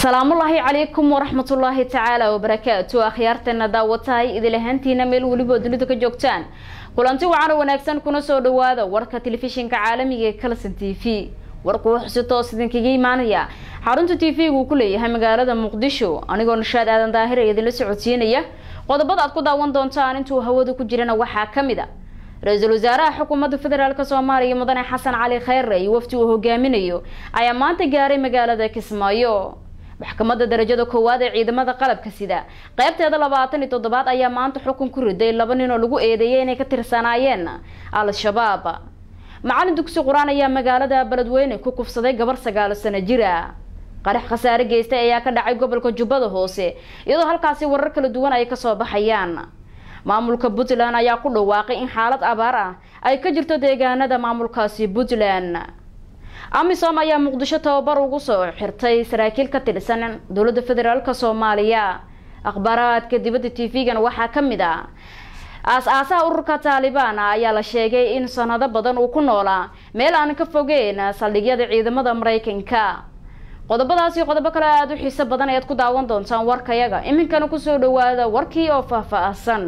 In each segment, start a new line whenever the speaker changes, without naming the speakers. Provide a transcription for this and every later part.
asalaamullaahi calaykum waraxmatullaahi tacaala wabarakaatu akhyaarteena daawatahay idil ahaantiina meel weliba dunida ka joogtaan kulanti wacan oo wanaagsan kuna soo dhawaada warka telefishinka caalamiga ee kalson t v warku wuxuu si toos idinkaga imaanaya xarunta t v gu ku leeyahay magaalada muqdisho anigoo nashaad aadan daahir ee idinla socodsiinaya qodobada aad ku daawan doontaan intuu hawada ku jirana waxaa kamid a ra-iisul wasaaraha xukuumadda federaalk soomaaliya mudane xasan cali kheyre iyo wafdi uu hogaaminayo ayaa maanta gaaray magaalada kismaayo maxkamadda darajada koowaad ee ciidamada qalabka sida qeybteeda labaatan iyo toddobaad ayaa maanta xukun ku riday laba nin oo lagu eedeeyay inay ka tirsanaayeen al-shabaab macalin dugsi qur-aan ayaa magaalada beledweyne ku kufsaday gabar sagaalo sano jira qarax khasaare geystay ayaa ka dhacay gobolka jubbada hoose iyadoo halkaasi warar kala duwan ay kasoo baxayaan maamulka puntland ayaa ku dhawaaqay in xaalad abaar ah ay ka jirto deegaanada maamulkaasi puntland amisom ayaa muqdisho tababar ugu soo xirtay saraakiil ka tirsan dowladda federaalk soomaaliya akhbaaraadka dibadda t v-gan waxaa kamid ah aas-aasaha ururka taalibaan ayaa la sheegay in sanado badan uu ku noolaa meel aan ka fogeyn saldhigyada ciidamada mareykanka qodobadaasi qodobo kale aada u xiiso badan ayaad ku daawan doontaan warkayaga iminkana kusoo dhawaada warkii oo faahfaahsan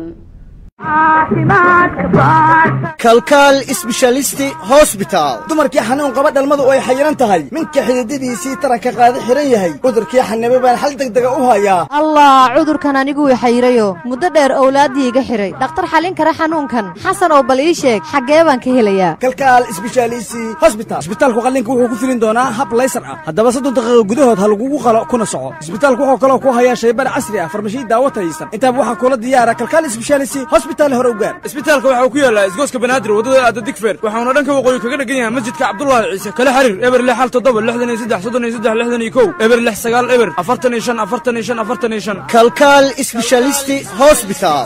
kalkaal isbeshalisti hosbitaal dumarkii xanuun qaba dhalmadu ay xayiran tahay minka xididadiisii taranka qaada xihan yahay cudurkii xanibe baan xal degdega u hayaa
allah cudurkan anigu i xayirayo muddo dheer owlaaddii iga xidhay dhakhtar xallin kara xanuunkan xasan oo bal ii sheeg xaggee baan ka helayaa
kalkaal isbeshaalisi hosbital isbitaalku qallinka wuxuu ku filin doonaa hab laysar ah haddaba soddon daqiiqo gudahood ha lagugu qalo kuna soco isbitaalku wuxuu kaloo ku hayaa shaybar casri ah farmashiyi daawo tayaysan intaaba waxaa kula diyaara kalkaal isbeshaalisi hosbital hore u gaar
isbitaalka waxa uu ku yaallaa isgooska banaadir waddada aada digfeer waxauna dhanka waqooyi kaga dhegan yahay masjidka cabdulaahi ciise kala xiriir eber lix hal toddoba lixdan iyo saddex soddon iyo saddex lixdan iyo kow eber lix sagaal eber afartan iyo shan afartan iyo shan afartan iyo shan
kalkaal isbeshalisti hosbital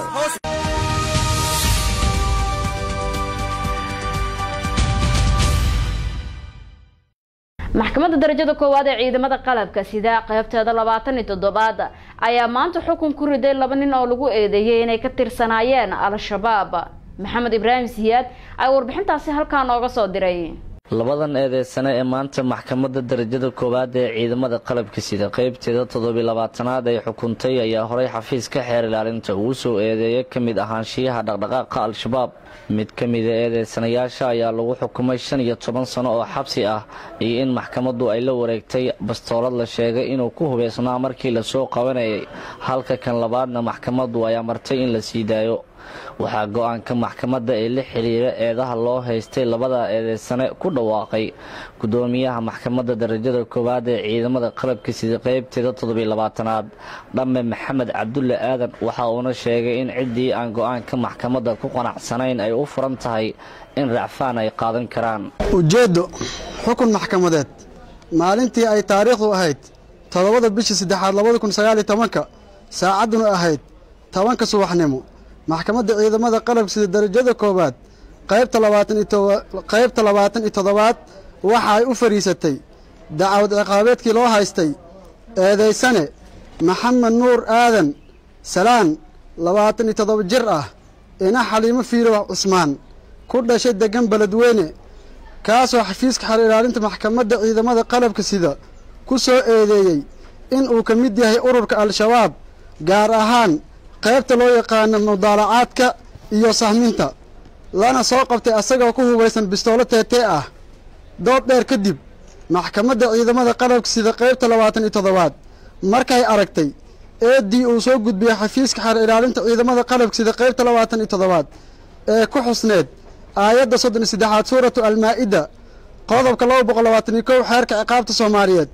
maxkamadda darajada koowaad ee ciidamada qalabka sida qeybteeda labaatan iyo toddobaad ayaa maanta xukun ku riday laba nin oo lagu eedeeyay inay ka tirsanaayeen al-shabaab maxamed ibraahim siyaad ayaa warbixintaasi halkaa nooga soo diray
labadan eedeysane ee maanta maxkamadda darajada koowaad ee ciidamada qalabka sida qeybteeda toddobiy labaatanaad ay xukuntay ayaa horey xafiiska xeer ilaalinta ugu soo eedeeyay ka mid ahaanshiyaha dhaqdhaqaaqa al-shabaab mid ka mida eedeysanayaasha ayaa lagu xukumay shan iyo toban sano oo xabsi ah iyo in maxkamaddu ay la wareegtay bastoolad la sheegay inuu ku hubeysnaa markii lasoo qabanayay halka kan labaadna maxkamaddu ay amartay in la sii daayo waxaa go-aanka maxkamadda ee la xiriira eedaha loo haystay labada eedeysane ku dhawaaqay gudoomiyaha maxkamadda darajada koowaad ee ciidamada qalabka sida qeybteeda toddobiy labaatanaad dhamme maxamed cabdulle aadan waxa uuna sheegay in ciddii aan go-aanka maxkamadda ku qanacsanayn ay u furan tahay in racfaan ay qaadan karaan
ujeeddo xukun maxkamadeed maalintii ay taariikhdu ahayd toddobada bishii saddexaad labada kun sagaaliyo tobanka saacadduna ahayd tobanka subaxnimo maxkamadda ciidamada qalabka sida darajada koowaad qaybta labaataniqaybta labaatan iyo toddobaad waxa ay u fadhiisatay dacwad ciqaabeedkii loo haystay eedaysane maxamed nuur aadan salaan labaatan iyo toddoba jir ah ina xaliimo fiirow cusmaan ku dhashay deggan beledweyne kaasoo xafiiska xer ilaalinta maxkamadda ciidamada qalabka sida ku soo eedeeyey in uu ka mid yahay ururka al-shabaab gaar ahaan qaybta loo yaqaano mudaalacaadka iyo sahminta lana soo qabtay asagoo ku hubaysan bistoolo teetee ah dood dheer kadib maxkamadda ciidamada qalabka sida qaybta labaatan iyo toddobaad markay aragtay eeddii uu soo gudbiyey xafiiska xer ilaalinta ciidamada qalabka sida qaybta labaatan iyo toddobaad ee ku xusneed aayadda soddon iyo saddexaad suuratu almaa-ida qodobka laba boqol labaatan iyo kow xeerka ciqaabta soomaaliyeed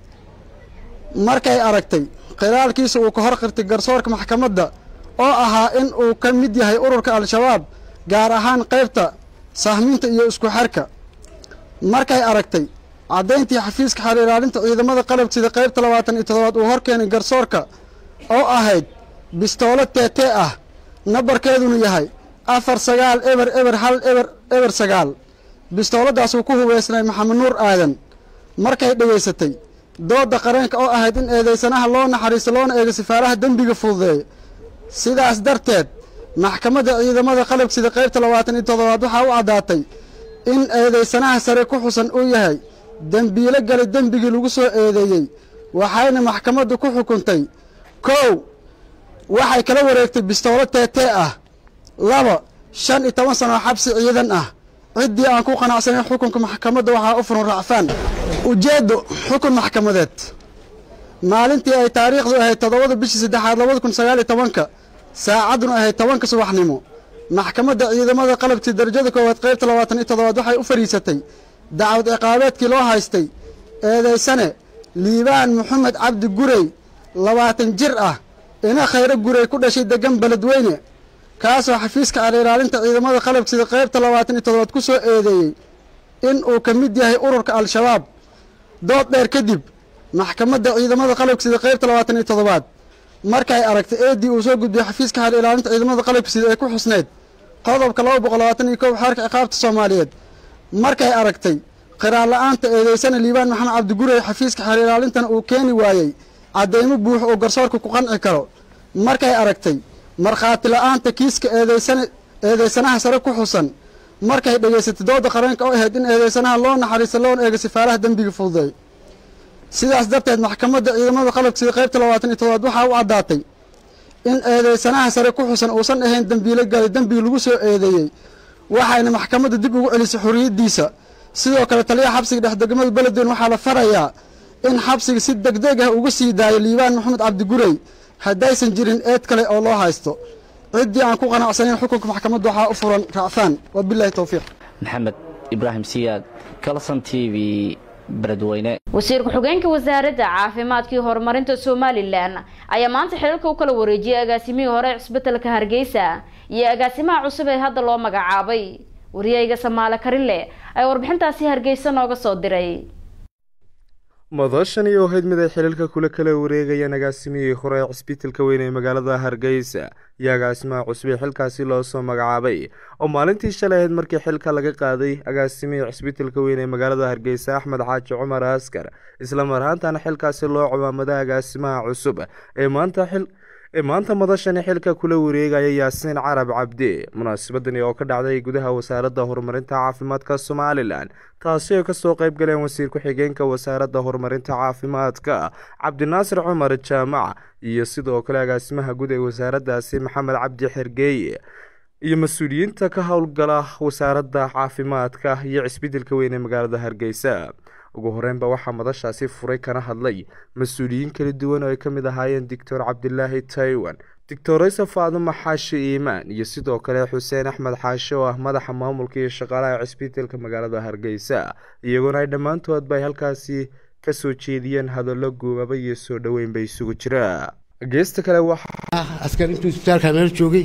markay aragtay khilaalkiisa uu ka hor qirtay garsoorka maxkamadda oo ahaa in uu ka mid yahay ururka al-shabaab gaar ahaan qaybta sahminta iyo isku xerka markay aragtay caddayntii xafiiska xeer ilaalinta ciidamada qalabka sida qaybta labaatan iyo toddobaad uu hor keenay garsoorka oo ahayd bistoolo teetee ah nabarkeedunu yahay afar sagaal eber eber hal eber eber sagaal bistooladaasuu ku hubeysnay maxamed nuur aadan markay dhegaysatay doodda qareenka oo ahayd in eedeysanaha loo naxariisto loona eego sifaaraha dembiga fududeeya sidaas darteed maxkamadda ciidamada qalabka sida qaybta labaatan iyo toddobaad waxaa u caddaatay in eedeysanaha sare ku xusan uu yahay dembiilo galay dembigii lagu soo eedeeyey waxayna maxkamaddu ku xukuntay kow waxay kala wareegtay bistoolo teetee ah laba shan iyo toban sano oo xabsi ciidan ah ciddii aan ku qanacsanayn xukunka maxkamadda waxaa u furan racfaan ujeeddo xukun maxkamadeed maalintii ay taariikhdu ahayd toddobada bishii saddexaad labada kun sagaal iyo tobanka saacadduna ahayd tobanka subaxnimo maxkamadda ciidamada qalabkii darajada koowaad qaybta labaatan iyo toddobaad waxay u fadhiisatay dacwad ciqaabeedkii loo haystay eedaysane liibaan maxamed cabdi gurey labaatan jir ah ina khayro gurey ku dhashay deggan beledweyne kaasoo xafiiska alilaalinta ciidamada qalabkida qaybta labaatan iyo toddobaad ku soo eedeeyey in uu ka mid yahay ururka al-shabaab dood dheer kadib maxkamadda ciidamada qalabkisida qaybta labaatan iyo toddobaad markay aragtay eedii uu soo gudbiyey xafiiska hal ilaalinta ciidamada qalabkisida ee ku xusneyd qodobka laba boqol labaatan iyo kow xeerka ciqaabta soomaaliyeed markay aragtay qiraar la-aanta eedeysana liibaan maxamed cabdigurey xafiiska xeer ilaalintana uu keeni waayey caddeymo buux oo garsoorka ku qanci karo markay aragtay markhaati la-aanta kiiska eedeysana eedeysanaha sare ku xusan markay dhegaysatay dooda qareenka oo ahayd in eedeysanaha loo naxariista loona eego sifaaraha dembiga fududay sidaas darteed maxkamadda ciidamada qalabkisida qaybta labaatan iyo toddobaad waxaa u caddaatay in eedeysanaha sare ku xusan uusan ahayn dembiilo galay dembigi lagu soo eedeeyey waxayna maxkamadda dib ugu celisay xorriyaddiisa sidoo kale taliyaha xabsiga dhexdegmada beledweyn waxaa la farayaa in xabsiga si degdeg ah uga sii daayo liibaan maxamed cabdigurey haddaysan jirin eed kale oo loo haysto ciddii aan ku qanacsanayn xukunka maxkamadda waxaa u furan racfaan wabilahi towfiiq
maxamed ibraahim siyaad kalson t v beledweyne
wasiir ku-xigeenka wasaaradda caafimaadka iyo horumarinta somalilan ayaa maanta xilalka u kala wareejiyay agaasimihii hore cisbitalka hargeysa iyo agaasimaha cusub ee hadda loo magacaabay wariyayga samaale karinle ayaa warbixintaasi hargeysa nooga soo diray
madashani oo ahayd mid ay xilalka kula kala wareegayaan agaasimihii hore ee cisbitalka weyn ee magaalada hargeysa iyo agaasimaha cusub ee xilkaasi loo soo magacaabay oo maalintii shalay ahayd markii xilka laga qaaday agaasimihii cisbitalka weyn ee magaalada hargeysa axmed xaaji cumar askar isla mar ahaantana xilkaasi loo ciwaamada agaasimaha cusub ee maanta xil ee maanta madashani xilka kula wareegaya yaasiin carab cabdi munaasabadani oo ka dhacday gudaha wasaaradda horumarinta caafimaadka somalilan taasi oo kasoo qayb galeen wasiir ku-xigeenka wasaaradda horumarinta caafimaadka cabdinaasir cumar jaamac iyo sidoo kale agaasimaha guud ee wasaaraddaasi maxamed cabdi xergeeye iyo mas-uuliyiinta ka howlgala wasaaradda caafimaadka iyo cisbitalka weyn ee magaalada hargeysa ugu horeynba waxaa madashaasi furay kana hadlay mas-uuliyiin kala duwan oo ay ka mid ahaayeen doctor cabdilaahi taiwan doctor isa faadumo xaashi iimaan iyo sidoo kale xuseen axmed xaashi oo ah madaxa maamulka iyo shaqaalaha cisbitalka magaalada hargeysa iyagoona ay dhammaantoodba ay halkaasi kasoo jeediyeen hadallo guubaba iyo soo dhoweyn ba isugu jira geesta kale waxaa
askar intuu isbitaalka meel joogay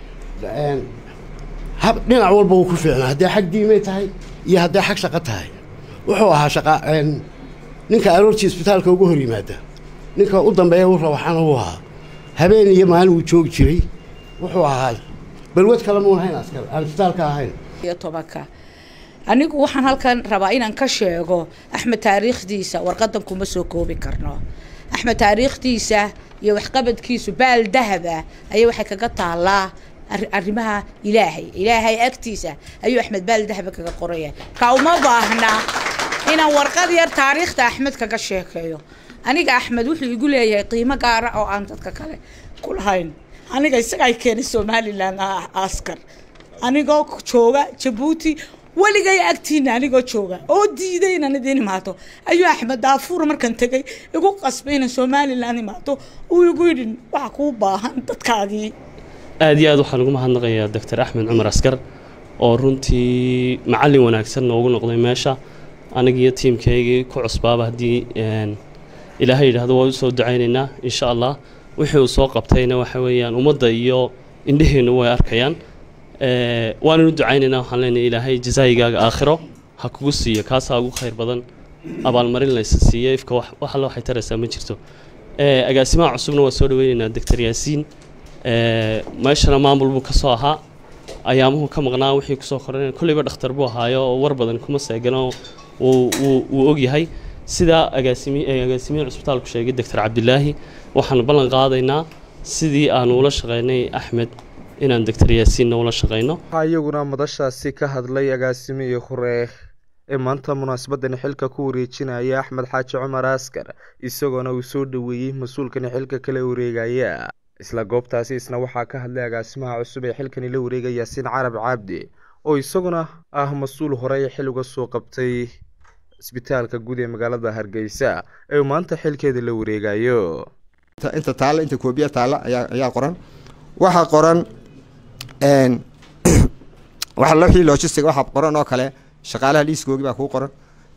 hab dhinac walba wuu ku fiicnaa hadday xag diimay tahay iyo hadday xag shaqo tahay wuxuu ahaa shaqa ninka aroortii isbitaalka uga hor yimaada ninka u dambeeya u rawaxana uu ahaa habeen iyo maalin wuu joogi jiray wuxuu ahaa balwad kale muun hayn askar aan isbitaalka ahayn
iyo tobanka anigu waxaan halkan rabaa inaan ka sheego axmed taariikhdiisa warqadan kuma soo koobi karno axmed taariikhdiisa iyo waxqabadkiisu baal dahaba ayay waxay kaga taalaa arrimaha ilaahay ilaahay agtiisa ayuu axmed baal dahaba kaga qoraya ka uma baahna inaan warqad yar taariikhda axmed kaga sheekeeyo aniga axmed wuxuu igu leeyahay qiimo gaara oo aan dadka kale ku lahayn aniga isaga ay keenay somalilan askar anigoo jooga jabuuti weligay agtiina anigoo jooga oo diiday inaan idiin imaato ayuu axmed daafuur markan tegay igu qasbay inaan somalilan imaato uu igu yidhi waxa kuu baahan dadkaagii
aada iyo aad waxaan ugu mahadnaqayaa doctor axmed cumar askar oo runtii macallin wanaagsan noogu noqday meesha anigiiyo tiimkaygii ku cusbaaba haddii ilaahay yidhaahdo waa usoo ducaynaynaa insha allah wixii uu soo qabtayna waxa weeyaan ummadda iyo indhaheennu way arkayaan waananu ducaynaynaa waxaan leenahay ilaahay jazaayigaaga aakhiro ha kugu siiyo kaasaa ugu khayr badan abaalmarin laysa siiyo ifka wax alla waxay taraysaa ma jirto agaasimaha cusubna waa soo dhaweynaynaa doctor yaasiin meeshana maamul buu ka soo ahaa ayaamuhu ka maqnaa wixii kusoo koran kolleyba dhakhtar buu ahaayo oo war badan kuma seegano wuu ogyahay sidaa agaasimi agaasimihii cusbitaalku sheegay doctor cabdilaahi waxaanu ballan qaadaynaa sidii aanu ula shaqeynay axmed inaan doctor yaasiinna ula shaqeyno
waxaa iyaguna madashaasi ka hadlay agaasimihii hore ee maanta munaasabadan xilka ku wareejinaya axmed xaaji cumar askar isagoona uu soo dhoweeyey mas-uulkani xilka kala wareegaya isla goobtaasi isna waxaa ka hadlay agaasimaha cusub ee xilkani la wareegaya yaasiin carab cabdi oo isaguna ah mas-uul horey xil uga soo qabtay isbitaalka guud ee magaalada hargeysa ee uu maanta xilkeeda la wareegayo
inta taalla inta koobiya taalla ayaa ayaa qoran waxaa qoran waxa wixii logistic waxaa qoran oo kale shaqaalaha liiskoogi baa kuu qoran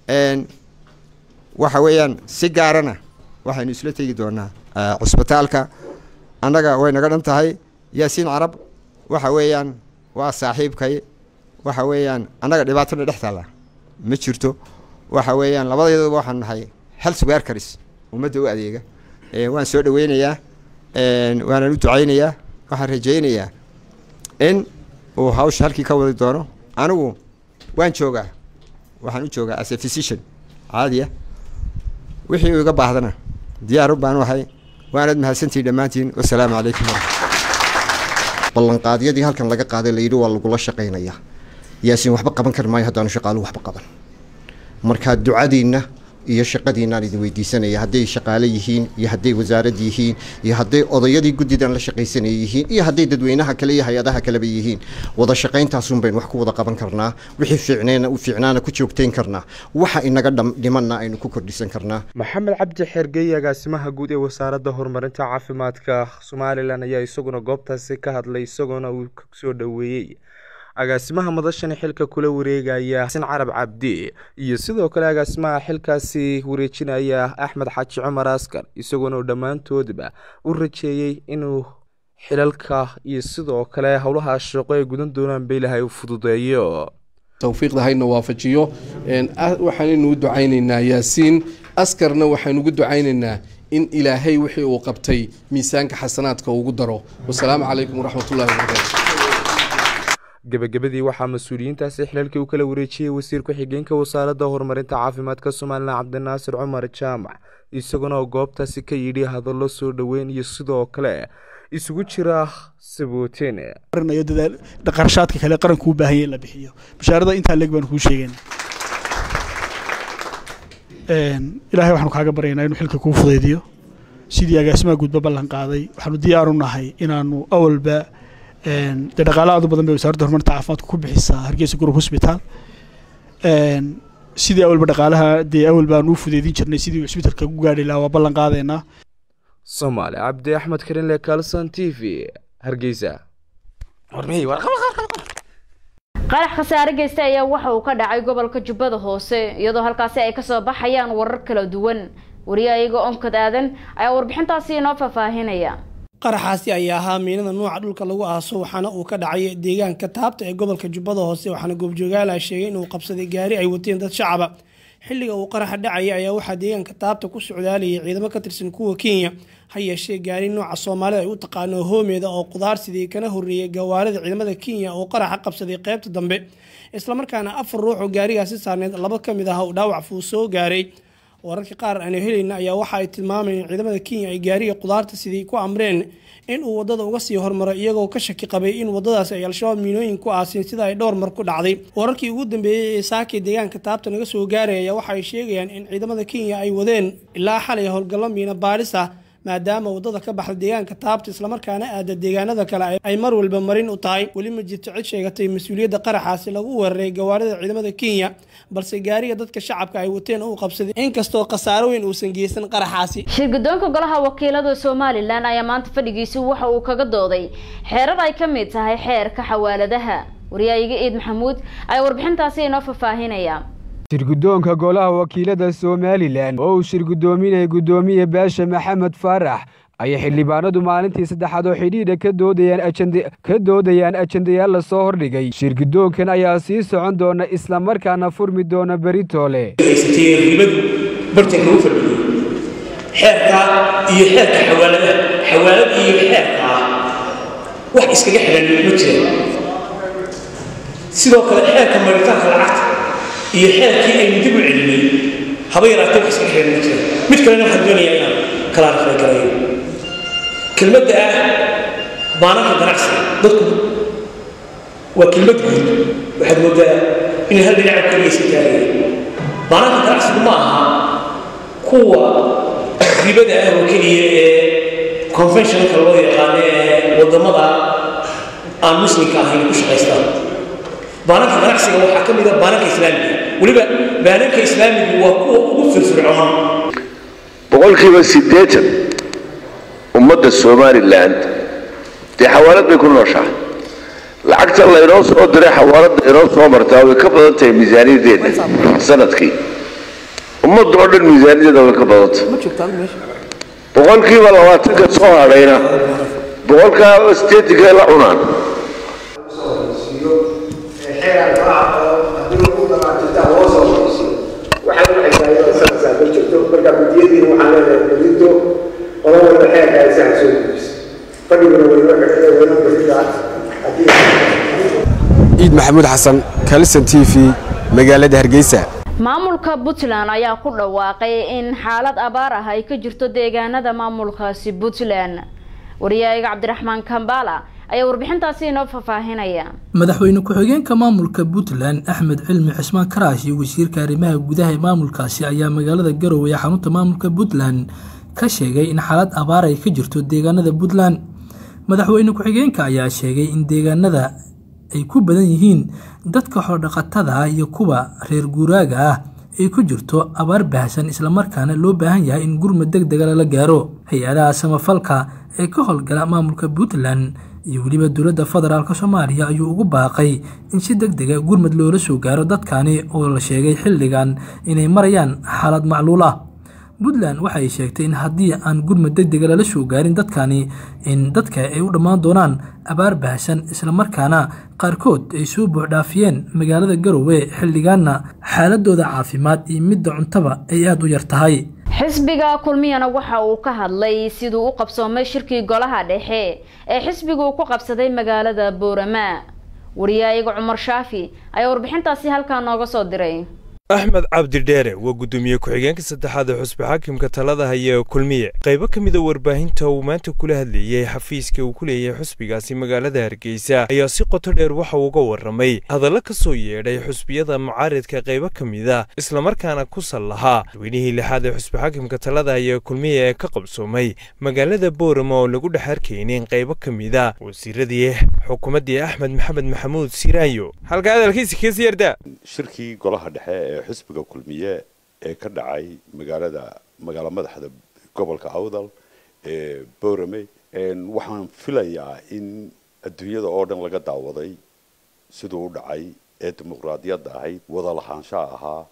waxa weeyaan si gaarana waxaynu isla tegi doonaa cusbitaalka annaga way naga dhan tahay yaasiin carab waxa weeyaan waa saaxiibkay waxa weeyaan annaga dhibaatona dhex taalla ma jirto waxa weeyaan labadeeduba waxaan nahay health workers ummadda u adeega waan soo dhaweynayaa waanaan u ducaynayaa waxaan rajaynayaa in uu hawsha halkii ka wadi doono anigu waan joogaa waxaan u joogaa as a physician caadiya wixii uu iga baahdana diyaarun baan u ahay waanad mahadsantihin dhammaantiin wasalaamu calaykum
ballanqaadyadii halkan laga qaaday layidhi waa lagula shaqaynayaa yaasiin waxba qaban kari maayo haddaanu shaqaaluhu waxba qaban marka ducadiinna iyo shaqadiinaan idin weydiisanaya hadday shaqaale yihiin iyo hadday wasaarad yihiin iyo hadday odayadii guddidan la shaqaysanaya yihiin iyo hadday dadweynaha kale iyo hay-adaha kaleba yihiin wada shaqayntaasun baynu wax ku wada qaban karnaa wixii fiicneena u fiicnaana ku joogtayn karnaa waxa inaga dhimanna aynu ku kordhisan karnaa
maxamed cabdi xergey agaasimaha guud ee wasaaradda horumarinta caafimaadka somalilan ayaa isaguna goobtaasi ka hadlay isagoona uu soo dhoweeyey agaasimaha madashani xilka kula wareegaya xasan carab cabdi iyo sidoo kale agaasimaha xilkaasi wareejinaya axmed xaaji cumar askar isagoona uu dhammaantoodba u rajeeyey inuu xilalka iyo sidoo kale howlaha shaqo ay gudan doonaan ba ilaahay u fududeeyo
towfiiqda hayna waafajiyo waxaanaynu u ducaynaynaa yaasiin askarna waxaynu ugu ducaynaynaa in ilaahay wixii uu qabtay miisaanka xasanaadka ugu daro wasalaamu calaykum waraxmatullahi wabarakaatu
gebagabadii waxaa mas-uuliyiintaasi xilalkii u kala wareejiyey wasiir ku-xigeenka wasaaradda horumarinta caafimaadka somalilan cabdinaasir cumar jaamac isaguna oo goobtaasi ka yidhi hadallo soo dhoweyn iyo sidoo kale isugu jira sabooteen
qarashaadka kale qaranku u baahan yahay la bixiyo bashaarada intaa leeg baan kuu sheegayna ilaahay waxaanu kaaga baryaynaa inuu xilka kuu fudaydiyo sidii agaasimaha guudba ballan qaaday waxaanu diyaar u nahay inaanu awalba dee dhaqaale aad u badan bay wasaaradda horumarinta caafimaadka ku bixisaa hargeysa group hospital sidii awalba dhaqaalaha dee awal baan u fudeydin jirnay sidii cisbitalka ku gaadhi lahaa waa ballan qaadaynaa
soomaali cabdi axmed karinle kalson t v hargeysa
qarax khasaare geysta ayaa waxa uu ka dhacay gobolka jubbada hoose iyadoo halkaasi ay kasoo baxayaan warar kala duwan wariyahayaga onkad aadan ayaa warbixintaasi inoo faahfaahinaya
qaraxaasi ayaa ahaa miinada nuuca dhulka lagu aaso waxaana uu ka dhacay deegaanka taabta ee gobolka jubbada hoose waxaana goobjoogaala sheegay inuu qabsaday gaari ay wateen dad shacaba xilliga uu qaraxa dhacaya ayaa waxaa deegaanka taabta ku socdaalayay ciidamo ka tirsan kuwa kenya ha yeeshee gaari nooca soomaalida ay u taqaano hoomeeda oo qudaarsidii kana horreeyay gawaarida ciidamada kenya oo qaraxa qabsaday qaybta dambe islamarkaana afar ruux oo gaarigaasi saarneyd laba ka mid ah uu dhaawac fuu soo gaaray wararka qaar aanu helayna ayaa waxa ay tilmaamayeen ciidamada kenya ay gaariga qudaarta sidii ku amreen in uu wadada uga sii hormaro iyagoo ka shaki qabay in wadadaasi ay al-shabaab miinooyin ku aasiin sida ay dhowr mar ku dhacday wararkii ugu dambeeyey ee saakii deegaanka taabta naga soo gaaraya ayaa waxa ay sheegayaan in ciidamada kenya ay wadeen ilaa xalay howlgallo miina baaris ah maadaama wadada ka baxda deegaanka taabta islamarkaana aada deegaanada kale ay mar walba marin u tahay weli ma jirto cid sheegatay mas-uuliyadda qaraxaasi lagu weeraray gawaarida ciidamada kenya balse gaariga dadka shacabka ay wateen uu qabsaday inkastoo khasaaro weyn uusan geysan qaraxaasi
shirgudoonka golaha wakiilada somalilan ayaa maanta fadhigiisi waxa uu kaga dooday xeerar ay ka mid tahay xeerka xawaaladaha wariyaayiga ciid maxamuud ayaa warbixintaasi inoo faahfaahinaya
shirgudoonka golaha wakiilada somalilan oo uu shirgudoominaya guddoomiye baasha maxamed faarax ayay xildhibaanadu maalintii saddexaad oo xidhiidha ka doodayaan ka doodayaan ajendayaal lasoo hordhigay shirgudoonkan ayaa sii socon doona islamarkaana furmi doona beritoole
ribadu bartanka u fadhiyey xeerka iyo xeerka xawaaladaha xawaalad iyo xeerka ah wax iskaga xidhan ma jiraan sidoo kale xeerka maritaanka lacagta iyo xeerkii aynu dib u celinay haba yaraatee wax iskaga xidhan ma jiraan mid kalena waxaan doonayaa inaan kala arfay garayo kelmadda ah baananka ganacsiga dadku waa kelmad guud waxaad moodaa inay hal dhinaca keligiisa taagaya baananka ganacsigu ma aha kuwa ribada ah oo keliya ee conventionalka loo yaqaano ee wadamada aan muslimka ahayn ku shaqaystaan baananka ganacsiga waxaa ka mid a baananka islaamiga weliba baananka islaamigu waa kuwa ugu firfircoon
boqolkiiba siddeetan ummadda somalilan dee xawaalad bay ku nooshahay lacagta laynoo soo diray xawaaladda inoo soo martaa way ka badan tahay miisaaniyadeeda sanadkii ummadda oo dhan miisaaniyadeeda way ka badantay boqolkiiba labaatanka soo hadhayna boqolkaa sideetanka la cunaan
ciid maxamuud xasan kalison t v magaalada hargeysa
maamulka puntland ayaa ku dhawaaqay in xaalad abaar ah ay ka jirto deegaanada maamulkaasi puntland wariyaaga cabdiraxmaan kambala ayaa warbixintaasi inoo faahfaahinaya
madaxweyne ku-xigeenka maamulka puntland axmed cilmi cismaan karaash iyo wasiirka arrimaha gudaha ee maamulkaasi ayaa magaalada garowe ee xarunta maamulka puntland ka sheegay in xaalad abaar ay ka jirto deegaanada puntland madaxweyne ku-xigeenka ayaa sheegay in deegaanada ay ku badan yihiin dadka xorodhaqatada ah iyo kuwa reer guuraaga ah ay ku jirto abaar baahsan islamarkaana loo baahan yahay in gurmad deg dega lala gaaro hay-adaha samafalka ee ka howlgala maamulka puntland iyo weliba dowladda federaalk soomaaliya ayuu ugu baaqay in si deg dega gurmad loola soo gaaro dadkani oo la sheegay xilligan inay marayaan xaalad macluul ah puntland waxa ay sheegtay in haddii aan gurmad deg dega lala soo gaarin dadkani in dadka ay u dhammaan doonaan abaar baahsan islamarkaana qaarkood ay soo buuxdhaafiyeen magaalada garowe xilligaanna xaaladooda caafimaad iyo midda cuntaba ay aada u yar tahay
xisbiga kulmiyana waxa uu ka hadlay siduu u qabsoomay shirkii golaha dhexe ee xisbigu uu ku qabsaday magaalada boorama wariyaayaga cumar shaafi ayaa warbixintaasi halkaa nooga soo diray
axmed cabdidheere waa guddoomiye ku-xigeenka saddexaad ee xusbi xaakimka talada haya ee kulmiye qaybo ka mida warbaahinta uu maanta kula hadlayay xafiiska uu ku leeyahay xusbigaasi magaalada hargeysa ayaa si qoto dheer waxa uu uga warramay hadallo ka soo yeedhay xusbiyada mucaaridka qaybo ka mida islamarkaana ku sal lahaa dadweynihii lixaad ee xusbi xaakimka talada haya ee kulmiye ee ka qabsoomay magaalada boorama oo lagu dhex arkaynin qaybo ka mida wasiiradii xukuumaddii axmed maxamed maxamuud siraayo halka hadalkiisa keesi yarda
shirkii golaha dhexe ee xisbiga kulmiye ee ka dhacay magaalada magaalo madaxda gobolka awdal ee boorame waxaan filayaa in adduunyada oo dhan laga daawaday siduu u dhacay ee dimuqraadiyadda ahayd wada lahaanshaha ahaa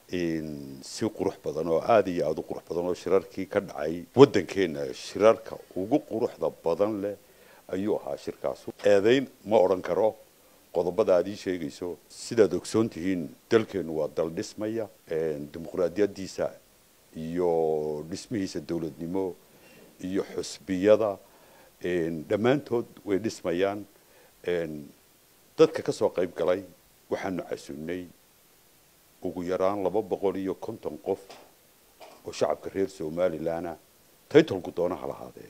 si qurux badan oo aada iyo aada u qurux badan oo shirarkii ka dhacay waddankeena shirarka ugu quruxda badan leh ayuu ahaa shirkaasu eedayn ma odhan karo qodobada aad ii sheegayso sidaad ogsoon tihiin dalkeenu waa dal dhismaya dimuqraadiyadiisa iyo dhismihiisa dowladnimo iyo xusbiyada dhammaantood way dhismayaan dadka ka soo qayb galay waxaanu casunnay ugu yaraan laba boqol iyo konton qof oo shacabka reer somalilanah taytolku doonaha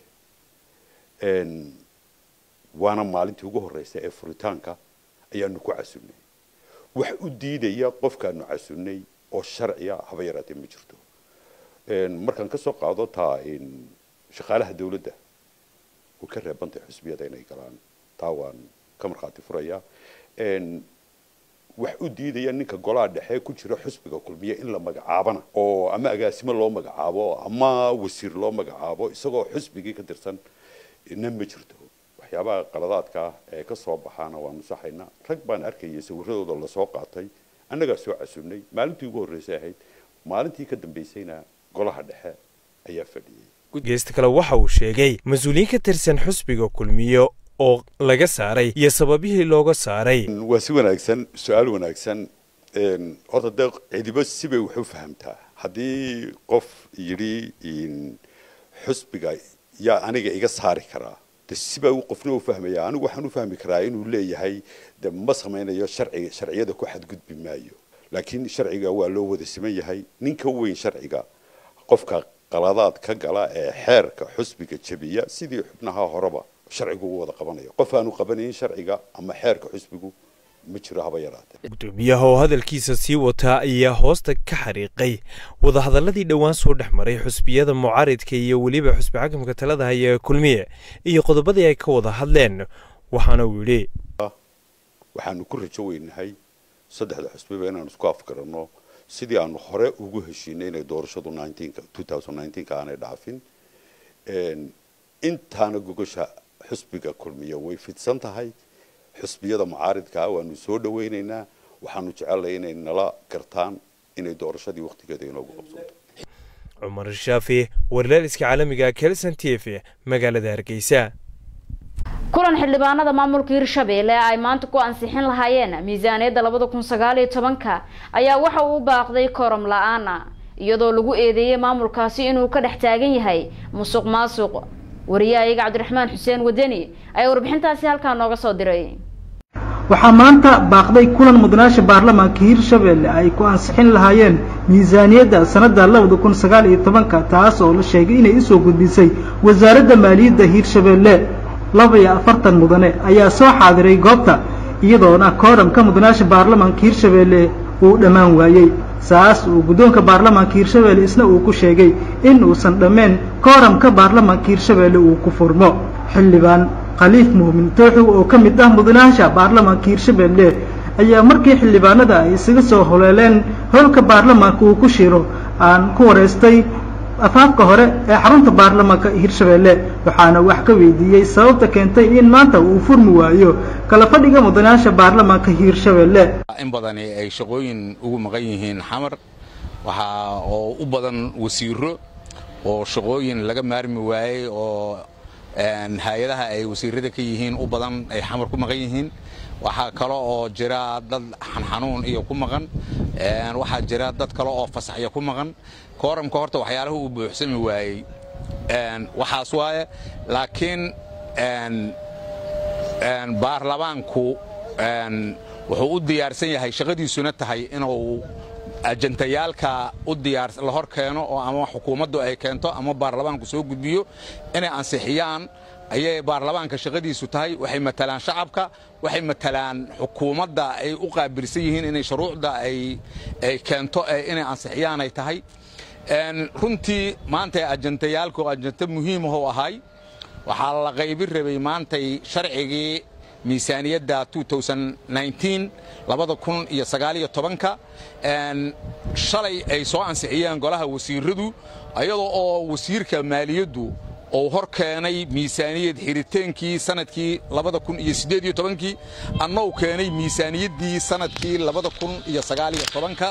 lahaadee waana maalintii ugu horreysay ee furitaanka ayaanu ku casunnay wax u diidaya qofkaanu casunnay oo sharciya haba yaraatee ma jirto markaan ka soo qaado taa shaqaalaha dawladda way ka reebantay xusbiyada inay galaan taa waan ka markhaati furayaa wax u diidaya ninka golaha dhexe ku jira xusbiga kulmiye in la magacaabana oo ama agaasimo loo magacaabo ama wasiir loo magacaabo isagoo xusbigii ka tirsan na ma jirto waxyaabaha qaladaadka ah ee ka soo baxaana waanu saxaynaa rag baan arkayay sawiradooda lasoo qaatay annagaa soo casunnay maalintii ugu horreysay ahayd maalintii ka dambaysayna golaha dhexe ayaa fadhiyey
geesta kale waxa uu sheegay mas-uuliyiin ka tirsan xusbiga kulmiye oo laga saaray iyo sababihii looga saaray
waa si wanaagsan su-aal wanaagsan horta dee cidibo sibay wax u fahamtaa haddii qof yidhi xusbiga yaa aniga iga saari karaa de sibaa u qofna u fahmaya anigu waxaan u fahmi karaa inuu leeyahay de ma samaynayo sharciga sharciyada ku xadgudbi maayo laakiin sharciga waa loo wada siman yahay ninka weyn sharciga qofka qaladaad ka gala ee xeerka xusbiga jebiya sidii xubnaha horeba sharcigu u wada qabanayo qof aanu qabanayn sharciga ama xeerka xusbigu ma jiro haba yaraatee
gudoomiyaha oo hadalkiisa sii wataa ayaa hoosta ka xariiqay wadahadaladii dhowaan soo dhex maray xusbiyada mucaaridka iyo weliba xusbi xakamka talada haya ee kulmiye iyo qodobadii ay ka wada hadleen waxaana uu yidhi
waxaanu ku rajo weynahay saddexda xusbiba inaanu isku afgaranno sidii aanu hore ugu heshiinay inay doorashadu ka aanay dhaafin intaana gogosha xusbiga kulmiya way fidsan tahay xusbiyada mucaaridkaa waanu soo dhawaynaynaa waxaanu jecelnahay inay nala gartaan inay doorashadii wakhtigeeda inoogu qabsanto
cumar shaafi warlaaliska caalamiga kelson t v magaalada hargeysa
kulan xildhibaanada maamulka hirshabeelle ay maanta ku ansixin lahaayeen miisaaniyadda labada kun sagaal iyo tobanka ayaa waxa uu u baaqday kooram la-aana iyadoo lagu eedeeyey maamulkaasi inuu ka dhex taagan yahay musuq maasuq wariyahayaga cabdiraxmaan xuseen wadani ayaa warbixintaasi halkaa nooga soo diray
waxaa maanta baaqday kulan mudanaasha baarlamaanka hirshabeelle ay ku ansixin lahaayeen miisaaniyadda sanadda labada kun sagaal iyo tobanka taas oo la sheegay inay usoo gudbisay wasaaradda maaliyadda hirshabeelle laba iyo afartan mudane ayaa soo xaadiray goobta iyadoona kooramka mudanaasha baarlamaanka hirshabeelle uu dhammaan waayey saas uu guddoonka baarlamaanka hirshabeelle isna uu ku sheegay in uusan dhammeen kooramka baarlamaanka hirshabeelle uu ku furmo xildhibaan khaliif muumin tooxow oo ka mid ah mudanaasha baarlamaanka hirshabeelle ayaa markii xildhibaanada ay isaga soo holeeleen holka baarlamaanka uu ku shiro aan ku wareystay afaafka hore ee xarunta baarlamaanka hirshabeelle waxaana wax ka weydiiyey sababta keentay in maanta uu furmi waayo kala fadhiga mudanaasha baarlamaanka hirshabeelle
in badani ay shaqooyin ugu maqan yihiin xamar waxaa oo u badan wasiiro oo shaqooyin laga maarmi waayey oo hay-adaha ay wasiirada ka yihiin u badan ay xamar ku maqan yihiin waxaa kale oo jira dad xanxanuun iyo ku maqan waxaa jira dad kale oo fasaxya ku maqan kooramka horta waxyaalaha uu buuxsami waayey waxaas waaye laakiin baarlamaanku wuxuu u diyaarsan yahay shaqadiisuna tahay inuu ajantayaalka u diyaar la hor keeno oo ama xukuumaddu ay keento ama baarlamaanku soo gudbiyo inay ansixiyaan ayay baarlamaanka shaqadiisu tahay waxay matalaan shacabka waxay matalaan xukuumadda ay u qaabilsan yihiin inay shuruucda ay keento inay ansixiyaan ay tahay runtii maantay ajantayaalku ajanta muhiimahou ahay waxaa la qaybi rabay maantay sharcigii miisaaniyadda labada kun iyo sagaaliyo tobanka shalay ay soo ansixiyeen golaha wasiiradu ayadoo oo wasiirka maaliyaddu uu hor keenay miisaaniyad xiritaankii sanadkii labada kun iyo siddeed iyo tobankii annou keenay miisaaniyaddii sanadkii labada kun iyo sagaaliyo tobanka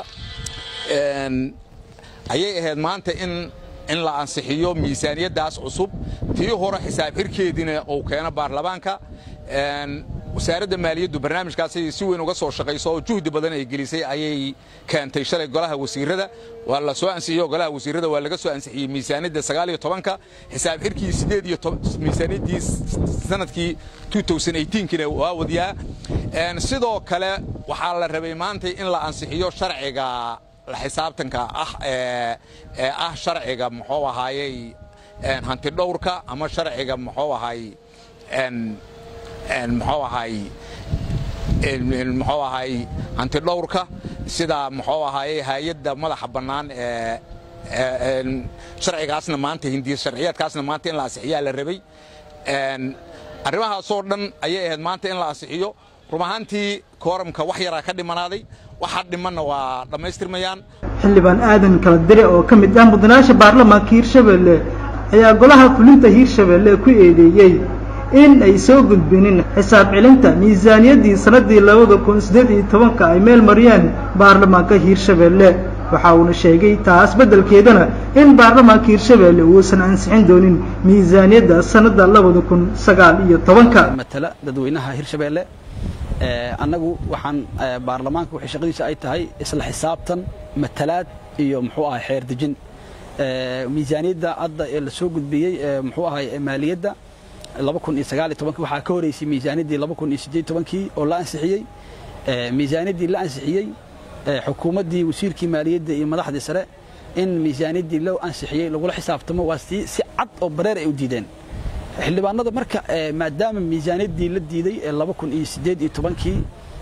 ayay ahayd maanta in in la ansixiyo miisaaniyaddaas cusub tii hore xisaab xirkeediina uu keeno baarlamaanka wasaaradda maaliyaddu barnaamijkaasay si weyn uga soo shaqayso oo juhdi badan ay gelisay ayay keentay shalay golaha wasiirada waa la soo ansixiyo golaha wasiirada waa laga soo ansixiyey miisaaniyadda sagaal iyo tobanka xisaab xirkii sideed iyo miisaaniyaddii sanadkii kiina waa wadiyaa sidoo kale waxaa la rabay maanta in la ansixiyo sharciga la xisaabtanka ah ee ah sharciga muxuu ahaayey hanti dhowrka ama sharciga muxuu ahay muxuu ahay muxuu ahay hanti dhowrka sida muxuu ahaayey hay-adda madaxa bannaan ee sharcigaasna maanta hindiya sharciyaadkaasna maanta in la ansixiyaa la rabay arrimahaasoo dhan ayay ahayd maanta in la ansixiyo run ahaantii kooramka wax yaraa ka dhimanaaday waxa dhimanna waa dhammaystirmayaan
xildhibaan aadan kala dire oo ka mid ah mudanaasha baarlamaanka hiirshabeelle ayaa golaha fulinta hiirshabeelle ku eedeeyey in ay soo gudbinin xisaab celinta miisaaniyaddii sannaddii labada kun siddeed iyo tobanka ay meel mariyeen baarlamaanka hiirshabeelle waxa uuna sheegay taas beddelkeedana in baarlamaanka hiirshabeelle uusan ansixin doonin miisaaniyadda sannadda labada kun sagaal iyo tobanka
matala dadweynaha hiirshabeelle annagu waxaan baarlamaanka waxay shaqadiisa ay tahay isla xisaabtan matalaad iyo muxuu ahay xeer dejin miisaaniyadda hadda ee la soo gudbiyey muxuu ahay maaliyadda laba kun iyo sagaal iyo tobankii waxaa ka horeysay miisaaniyaddii laba kun iyo siddeed tobankii oo la ansixiyey miisaaniyaddii la ansixiyey xukuumaddii wasiirkii maaliyadda iyo madaxdii sare in miisaaniyaddii loo ansixiyey lagula xisaabtamo waa si si cad oo bareer ay u diideen xildhibaanada marka maadaama miisaaniyaddii la diiday ee laba kun iyo siddeed iyo tobankii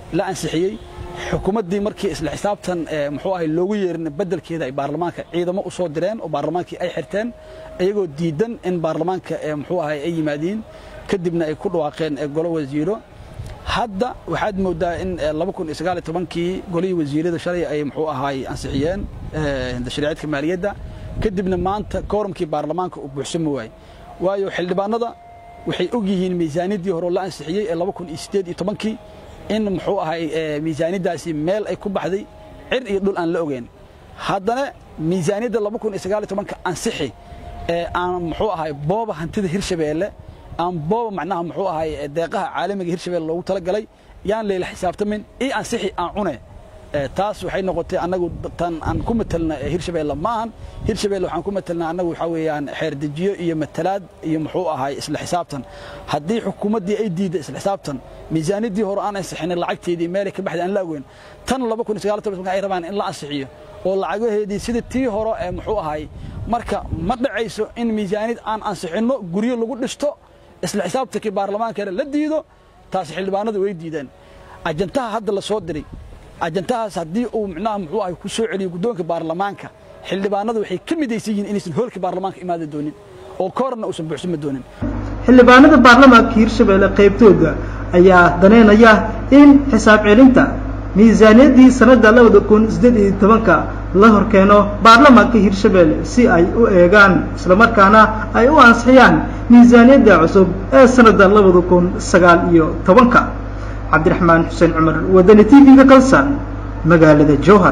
la ansixiyey xukuumaddii markii isla xisaabtan muxuu ahay loogu yeerin beddelkeeda ay baarlamaanka ciidamo u soo direen oo baarlamaankii ay xirteen iyagoo diidan in baarlamaanka muxuu ahay ay yimaadiin kadibna ay ku dhawaaqeen golo wasiiro hadda waxaad moodaa in kii golihii wasiirada shalay ay muxuu ahaay ansixiyeen tashriicadka maaliyadda kadibna maanta kooramkii baarlamaanka uu buuxsami waayey waayo xildhibaanada waxay og yihiin miisaaniyaddii hore oo la ansixiyey ee kii in muxuu ahay miisaaniyaddaasi meel ay ku baxday cir iyo dhul aan la ogeyn haddana miisaaniyadda ansixi ee aan muxuu ahay booba hantida hirshabeelle aan booba macnaha muxuu ahay deeqaha caalamiga hirshabeelle loogu talagalay yaan layla xisaabtamin ii ansixi aan cune taas waxay noqotay annagu tan aan ku matelna hirshabeelle ma ahan hirshabeelle waxaan ku matelnaa annagu waxaa weeyaan xeerdejiyo iyo matalaad iyo muxuu ahay isla xisaabtan haddii xukuumaddii ay diidda isla xisaabtan miisaaniyaddii hore aan ansixinin lacagteedii meelay ka baxday aan la ogeyn tan ay rabaan in la ansixiyo oo lacagaheedii sidii tii hore ee muxuu ahay marka ma dhacayso in miisaaniyad aan ansixinno guryo lagu dhisto isla xisaabtankii baarlamaankana la diido taas xildhibaanadu way diideen ajantaha hadda la soo diray ajantahaas haddii uu micnaha muxuu ahay ku soo celiyo guddoonka baarlamaanka xildhibaanadu waxay ka midaysan yihiin inaysan hoolka baarlamaanka imaada doonin oo koorna uusan buuxsama doonin
xildhibaanada baarlamaanka hirshabeelle qaybtooda ayaa daneynaya in xisaab celinta miisaaniyaddii sanadda labada kun siddeed iyo tobanka la horkeeno baarlamaanka hirshabeelle si ay u eegaan islamarkaana ay u ansixiyaan miisaaniyadda cusub ee sanadda labada kun sagaal iyo tobanka cabdiraxmaan xuseen cumar wadani t v-ga kalsan magaalada jowhar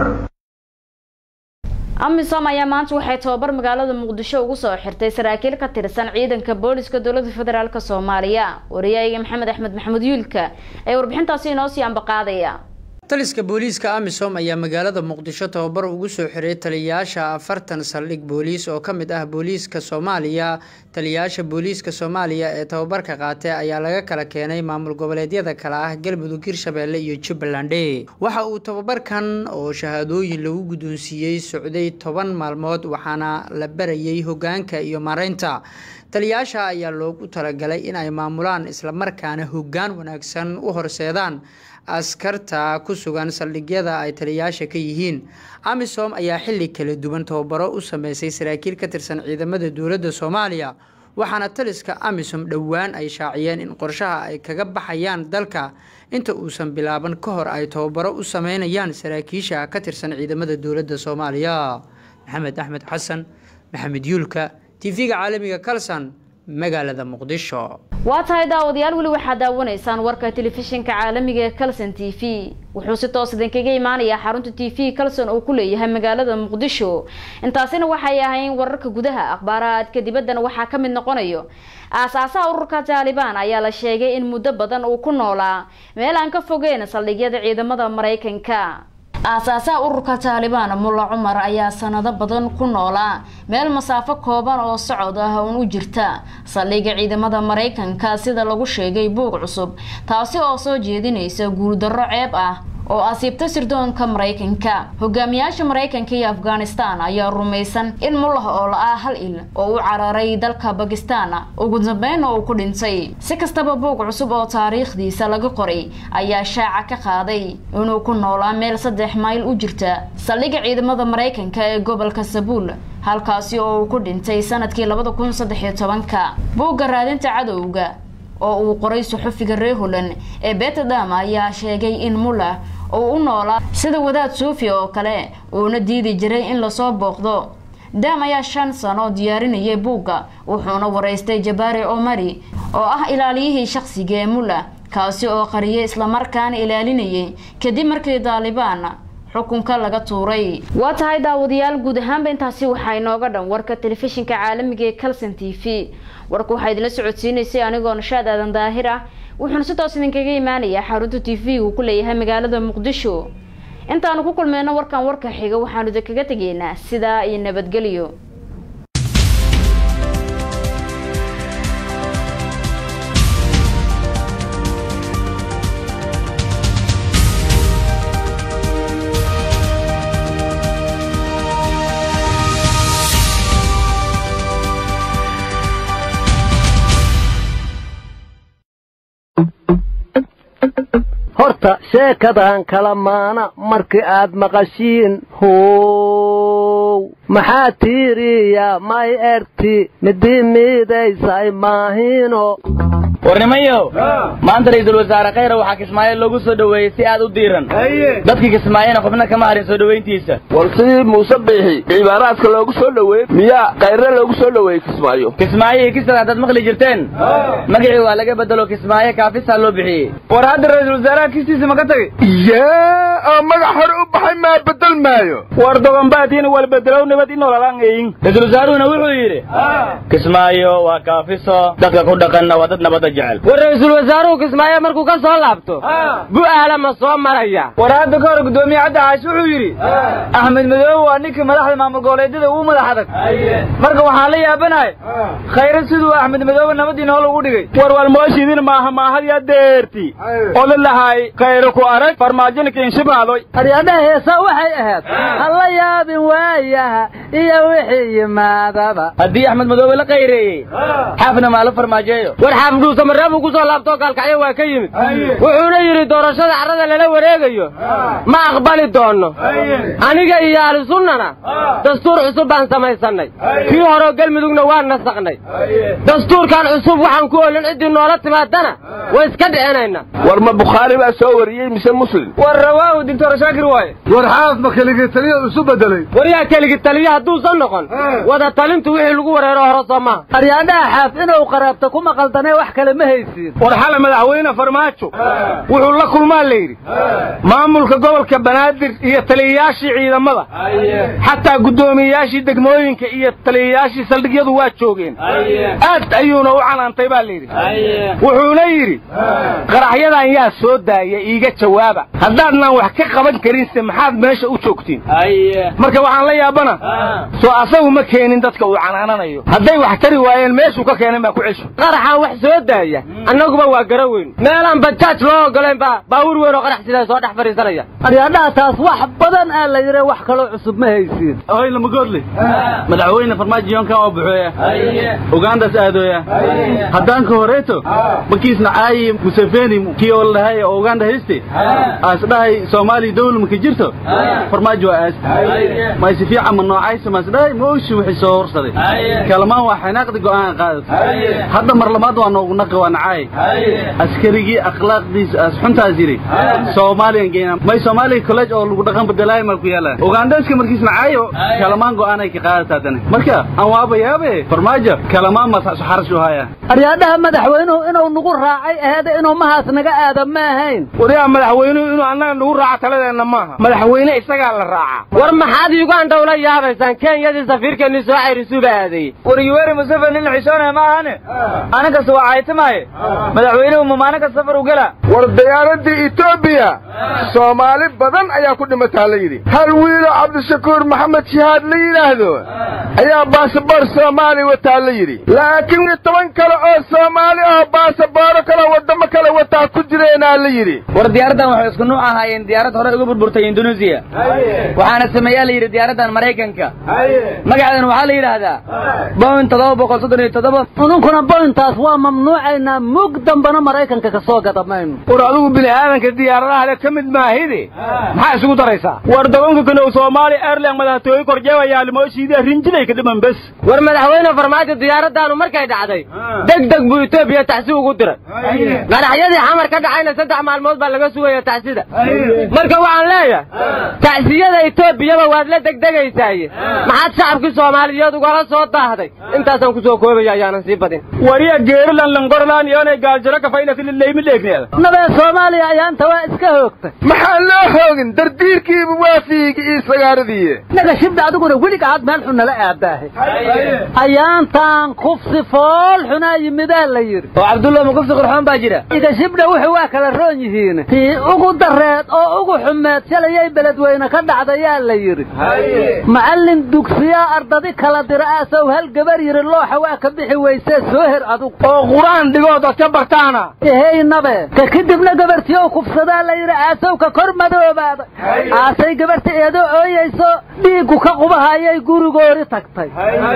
amisom ayaa maanta waxay tababar magaalada muqdisho ugu soo xirtay saraakiil ka tirsan ciidanka booliska dowlada federaalk soomaaliya wariyaaga maxamed axmed maxamuud yuulka ee warbixintaasi inoo sii ambaqaadaya
taliska booliiska amisom ayaa magaalada muqdisho tababar ugu soo xiray taliyayaasha afartan saldhig booliis oo ka mid ah booliiska soomaaliya taliyayaasha booliiska soomaaliya ee tababarka qaatay ayaa laga kala keenay maamul goboleedyada kale ah galmudug hirshabeelle iyo jubbaland waxa uu tababarkan oo shahaadooyin lagu guddoonsiiyey socday toban maalmood waxaana la barayay hogaanka iyo maaraynta taliyayaasha ayaa loogu talagalay in ay maamulaan islamarkaana hoggaan wanaagsan u horseedaan askarta ku sugan saldhigyada ay taliyayaasha ka yihiin amisom ayaa xilli kala duwan tababaro u sameysay saraakiil ka tirsan ciidamada dowladda soomaaliya waxaana taliska amisom dhowaan ay shaaciyeen in qorshaha ay kaga baxayaan dalka inta uusan bilaaban ka hor ay tababaro u sameynayaan saraakiisha ka tirsan ciidamada dowladda soomaaliya maxamed axmed xasan maxamed yuulka tv-ga caalamiga kalsan magaalada muqdisho
waa tahay daawadayaal weli waxaad daawanaysaan warka telefishinka caalamiga ee calson t v wuxuu si toos idinkaga imaanayaa xarunta t v calson oo ku leeyahay magaalada muqdisho intaasina waxay ahayn wararka gudaha akhbaaraadka dibaddana waxaa ka mid noqonayo aasaasaha ururka taalibaan ayaa la sheegay in muddo badan uu ku noolaa meel aan ka fogeyn saldhigyada ciidamada maraykanka aasaasaha ururka taalibaan mulla cumar ayaa sanado badan ku noolaa meel masaafo kooban oo socod ah uun u jirta saldhigga ciidamada maraykanka sida lagu sheegay buug cusub taasi oo soo jeedinaysa guuldarro ceeb ah oo asiibta sirdoonka maraykanka hogaamiyaasha maraykanka iyo afghanistan ayaa rumaysan in mullah oo la-aa hal il oo u cararay dalka bakistan ugu dambeynna uu ku dhintay si kastaba buug cusub oo taariikhdiisa laga qoray ayaa shaaca ka qaaday inuu ku noolaa meel saddex mayl u jirta saldhigga ciidamada maraykanka ee gobolka sabuul halkaasi oo uu ku dhintay sanadkii labada kun saddexiyo tobanka buugga raadinta cadowga oo uu qoray suxufiga reer holland ee betadam ayaa sheegay in muller uu u noolaa sida wadaad suufi oo kale uuna diidi jiray in lasoo booqdo dam ayaa shan sano diyaarinayay buugga wuxuuna waraystay jabaari omari oo ah ilaaliyihii shaqsiga ee muller kaasi oo qariyay islamarkaana ilaalinayay kadib markii daalibaan xukunka laga tuuray waa tahay daawadayaal guud ahaanba intaasi waxaa inooga dhan warka telefishinka caalamiga ee calson t v warka waxaa idinla socodsiinaysay anigoo nashaad aadan daahir ah wuxuuna si toos idinkaga imaanayaa xarunta t v uu ku leeyahay magaalada muqdisho intaanu ku kulmeyno warkan warka xiga waxaanu idinkaga tegaynaa sidaa iyo nabadgelyo
horta sheekadan kala maana markii aad maqashiin how maxaa tiiriya may erti midii miidaysay maahino
warnimayow maanta ra-iisul wasaare khayra waxaa kismaayo loogu soo dhoweeyey si aad u diiran dadkii kismaayena xubno kama harin soo dhoweyntiisa
war sidii muuse biixi cibaaraadka loogu soo dhoweeyey miyaa khayre loogu soo dhoweeyey kismaayo
kismaayo iyo kisada haddaad maqli jirteen magacii waa laga bedelo kismaayo kaafisaa loo bixiyey war hadda ra-iisul wasaaraha kistiisa ma ka tagay
yee oo magac hore u baxay maa bedel maayo
war dogonbaadiina wal bedelow nabad inolalaangayin ra-iisul wasaaruhuna wuxuu yidhi kismaayo waa kaafiso dadka ku dhaqanna waa dad nabadda jecel
war ra-iisul wasaaruhu kismaayo markuu ka soo laabto bu'aala ma soo maraya
war hadda ka hor guddoomiye cadda caashi wuxuu yidhi axmed madoobe waa ninkii madaxda maamul goboleedyada ugu madax adag marka waxaan la yaabanahay khayre siduu axmed madoobe nabadii nool ugu dhigay war walmooshiidin maaha maahadya deerti oda lahay khayre ku arag farmaajinkin shibaadoy
aryadhaha heesa waxay ahayd ha la yaabin waayaha iyo wixii yimaadaba
haddii axmed madoobe la khayreeyey xaafna maa la farmaajeeyo
war xaafdhuusa mareebuu ku soo laabtoo gaalkacyo waa ka yimid wuxuuna yidhi doorashada carrada lala wareegayo ma aqbali doonno aniga iyo ahlusunnana dastuur cusub baan samaysannay kii horeo gelmudugna waan nasakhnay dastuurkan cusub waxaan ku olin ciddii noola timaadana way iska dhicinayna
war ma bukhaari baa soo wariyey mise muslim
war rawaahu doctor shaakir waaye
war xaaf ma keligii taliya isu bedelay
war yaa keligi taliya hadduusan noqon wada talintu wixii lagu wareero hore soo maaha
aryaadhaha xaaf inuu qaraabta ku maqaldanee wax kale ma haysiin
war xale madaxweyne farmaajo wuxuu la kulmaa la yidhi maamulka gobolka banaadir iyo taliyayaashii ciidamada xataa guddoomiyeyaashii degmooyinka iyo taliyayaashii saldhigyadu waa joogeen aad ayuuna u canaantay baa layidhi wuxuuna yidhi qaraxyadan yaa soo daaya iiga jawaaba haddaadnaan wax ka qaban karinse maxaad meesha u joogtiin marka waxaan la yaabana soo asagu ma keenin dadka uu canaananayo hadday wax tari waayeen meeshuu ka keenan baa ku cesho
qaraxaa wax soo daaya annaguba waa gara weyn meelaan bajaaj loo ogolayn baa baawur weyn oo qarax sidaa soo dhex fadhiisanaya
aryaadhaha taas wax badan aa la yidhi wax kaloo cusub ma haysiin
hoy lamagoodle madaxweyne farmaajo yonkan oo buxooya ugaandas aadooya haddaan ka horeeto makiisna caayi museveni kii oo lahay oo uganda hayste aas dhahay soomaaliya dawla maka jirto farmaajo waa aas mayse fiican ma noocaysa maas dhahay mooshi wixii soo horsaday kalamaan waa xanaaqdi go'aan qaadatay hadda mar labaad waa noogu naqi waa nacaay askarigii akhlaaqdiisa as xuntaas yidhi soomaaliyan geynaa may soomaaliya college oo lagu dhaqan bedelaayo maa ku yaala ugaandaska markiis nacaayo kalamaan go'aanay ka qaadataa dani marka aan waaba yaabe farmaajo kalamaan masaxsu xarashu haya
aryaadhaha madaxweynuhu inuu nagu raacay aheede inuu mahaas naga aada ma ahayn
wariyaa madaxweynuhu inuu annaga nagu raaco taladeenna maaha madaxweyne isagaa la raacaa
war maxaad uganda ula yaabaysaan kenyadii safiirkeennii soo cayrisuba aaday
war yuweri museveni la xishoonaya ma ahane aninkasta waa caytimaaye madaxweynuhu ma maalin kasta safar u gela
war diyaaradii etoobiya soomaali badan ayaa ku dhimataa la yidhi hal wiiloo cabdishakuur maxamed shihaad la yidhaahdo ayaa baasaboor soomaali wataa la yidhi laakiin toban kale oo soomaali oo baasabooro kale waddamo kale wataa ku jireenaa la yidhi
war diyaaraddan waxay isku nuuc ahaayeen diyaarad hore uga burburtay indonesia waxaana sameeyaa la yidhi diyaaraddan maraykanka magaceedana waxaa la yidhaahdaa boin toddoba boqol soddon iyo toddoba
ununkuna bointaas waa mamnuucaynaa mug dambana maraykanka ka soo gada mayno
war adigu bini aadanka diyaaradaha le ka mid maahide maxaa isugu daraysaa war dogonka kanow soomaali airline madaxtooye korjeebayaa limooshiidii rinjiday ka dhiman bes
war madaxweyne farmaajo diyaaraddaanu markay dhacday deg deg buu etoobiya taxsi ugu diray qaraxyadii xamar ka dhacayna saddex maalmood baa laga sugaya taxsida marka waxaan leeyahay taxsiyada etoobiyaba waad la degdegaysaaye maxaad shacabkii soomaaliyeed ugala soo daahday intaasaan ku soo koobaya ayaanan sii badin
wariya geerilan langorlaan iyoonay gaajiro kafaynafilileymi dheegneeda
nabee soomaaliya ayaanta waa iska hoogtay
maxaa loo hoogin dardiirkiiba waa fiigi iyo sagaaradii
naga shibda adiguna weliga aad meel xun nala aabaahay ayaantaan kufsi fool xunaa yimidaa la yidhi
oo cabdulla ma kufsi qurxoon baa jira
iga shibdha wuxuu waa kala roon yihiin tii ugu dareed oo ugu xumeed shalayay beledweyne ka dhacdayaa la yidhi macallin dugsiyaa ardadi kala dira aasow hal gabar yidhi looxa waa ka bixi weysee soo her adug
oo qur-aan dhigoo dadka bartaana
ehey nabe ka kadibna gabartii oo kufsadaa la yidhi aasow ka kor madoobaada aasay gabarta eedoo ooyayso dhiiggu ka qubahayay gurigoori tagtay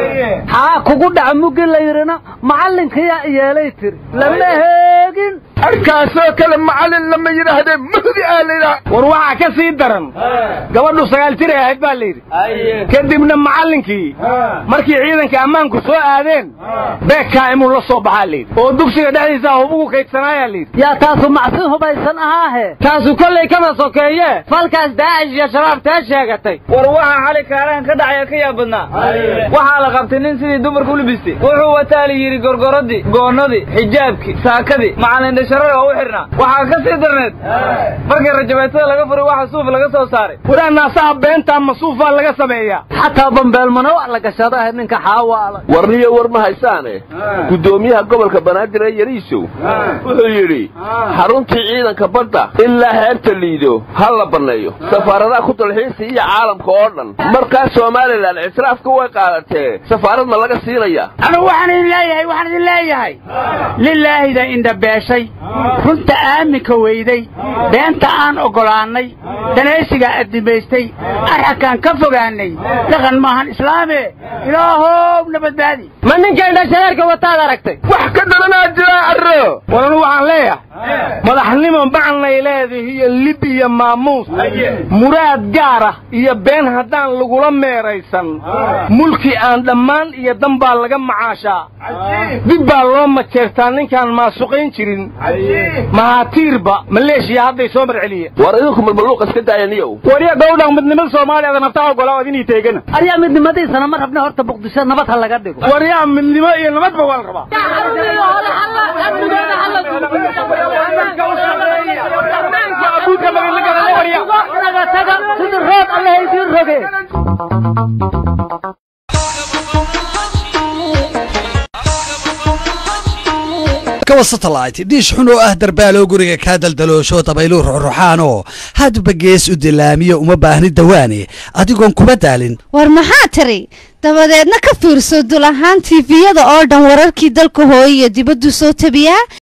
xaa kugu dhaca muggi la yidhina macallinkiyaa yeelay tiri lama heegin
arkaasoo kale macallin lama yidhaahdee mahdi aa la yidhaha
war waxaa ka sii daran gabadhu sagaal jir ay ahayd baa la yidhi kadibna macallinkii markii ciidanka ammaanku soo aadeen beekaa imuu la soo baxaa layidhi oo dugsiga dhexdiisa hubugu kaydsanaayaa layidhi
yaa taasu macsi hubaysan ahaahe
taasu kollay kama sokeeye falkaas daacish iyo shabaab tee sheegatay
war waxaa xali kaarahan ka dhacaya ka yaab badnaa waxaa la qabtay nin sidii dumarku u libistay wuxuu wataa la yidhi gorgoradii goonnadii xijaabkii saakadii macalindhasharada oo u xidhnaa waxaa ka sii darneed markii rajabeetada laga furay waxa suuf laga soo saaray
waraa naasaha beentaa masuufaa laga sameeyaa
xataa bambeelmana wax la gashado ah ninka xaawaala
warniyo war ma haysaane guddoomiyaha gobolka banaadir ee yariisow wuxuu yidhi xaruntii ciidanka badda ilaa heerta liido ha la banneeyo safaaradaha ku dalxiisa iyo caalamka oo dhan markaas somalilan ictiraafka way qaadatee safaarad ma laga siinaya
anu waxaan idin leeyahay waxaan idin leeyahay lilaahida indhabeeshay runta aaminka weyday beenta aan oggolaannay danaysigaa addimaystay arxakaan ka fogaannay dhaqan maahan islaame ilaahow na badbaadi
ma ninkan dhashareerka wataad aragtay
wax ka daranaa jiraa arro war anu waxaan leeyahay madaxnimo macnay leedahay iyo lib iyo maamuus muraad gaar ah iyo been haddaan lagula meeraysan mulki aan dhammaan iyo dan baa laga macaashaa dib baa loo majeertaa ninkaan maasuqayn jirin mahaatiirba maleeshiya hadday soo marceliyeen
war idinku malmaluuq iska daayaniyow
wariya gowdhan midnimada soomaaliya ada naftaa ogolaa ad inii teegana
aryaa midnimadiisana ma rabna horta muqdisho nabad ha laga dhigo
waryaa midnimo iyo nabadba waa la rabaa
satellite dhiish xun oo ah darbaaloo guriga kaa daldaloosho dabayluu ruxruxaanoo hadba gees u dilaamiyo uma baahni dawaane adigoon kuma daalin
war maxaa tiri dabadeedna ka fiirso dul ahaan tiifiyada oo dhan wararkii dalka hooye iyo dibaddu soo tabiyaa